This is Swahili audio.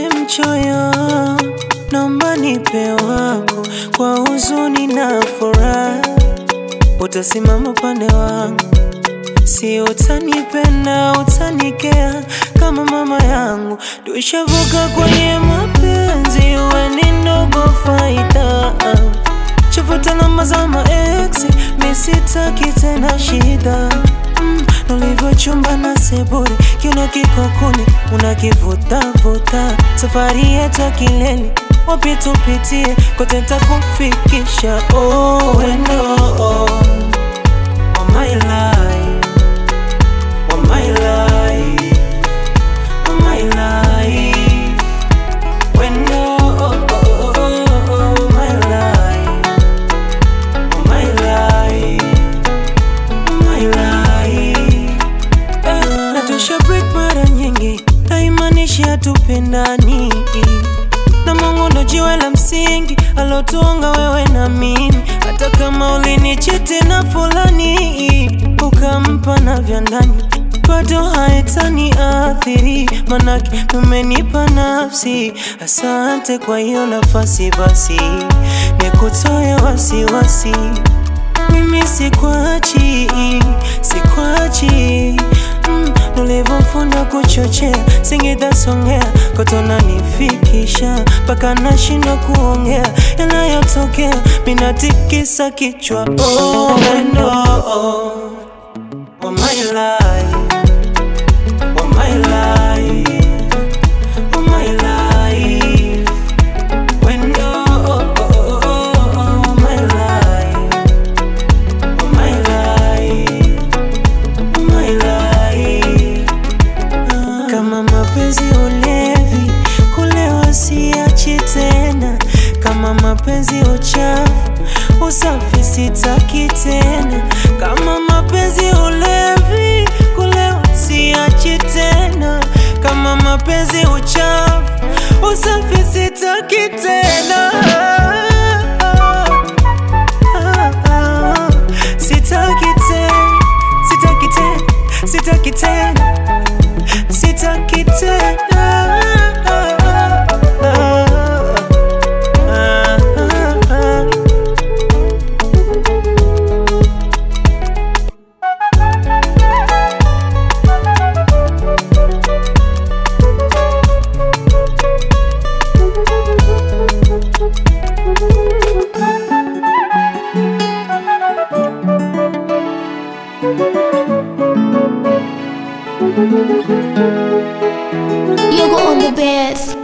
mchoyo, naomba nipe wako kwa huzuni na furaha, utasimama upande wangu, si utanipenda, utanikea kama mama yangu. Tushavuka kwenye mapenzi, we ni ndogo faida, chafuta namba za maex, mi sitaki tena shida mm, ulivyochumba na sebure, kiuno kiko kuni unakivuta vuta, safari yetu ya kilele wapi tupitie, kote takufikisha. Oh, wendo oh, oh my life, oh my life, oh my life, wendo oh, oh, oh, oh my life, oh my life, oh my life. Eh, na tusha break mara nyingi, haimaanishi hatupendani na Mungu ndo jiwe la msingi alotuonga wewe na mimi, hata kama ulinichiti na fulani ukampa na vya ndani, bado haitani athiri, manake umenipa nafsi. Asante kwa hiyo nafasi, basi nikutoe wasiwasi mimi sikwachi, sikwachi mm, nulivofunda kuchochea Singida Songea kotona nifikisha mpaka nashindwa kuongea yanayotokea, minatikisa kichwa oh, wendo oh, oh my life, oh my life, oh my life, wendo oh, oh, oh, oh, my life Oh my life, oh my life. Ah, Kama mapenzi ulevi, kulewa siachi tena. Kama mapenzi uchafu, usafi sitaki tena. Kama mapenzi ulevi, kulewa siachi tena. Kama mapenzi uchafu, usafi sitaki tena. Sitaki tena, sitaki tena, sitaki tena, sitaki tena. You go on the bed.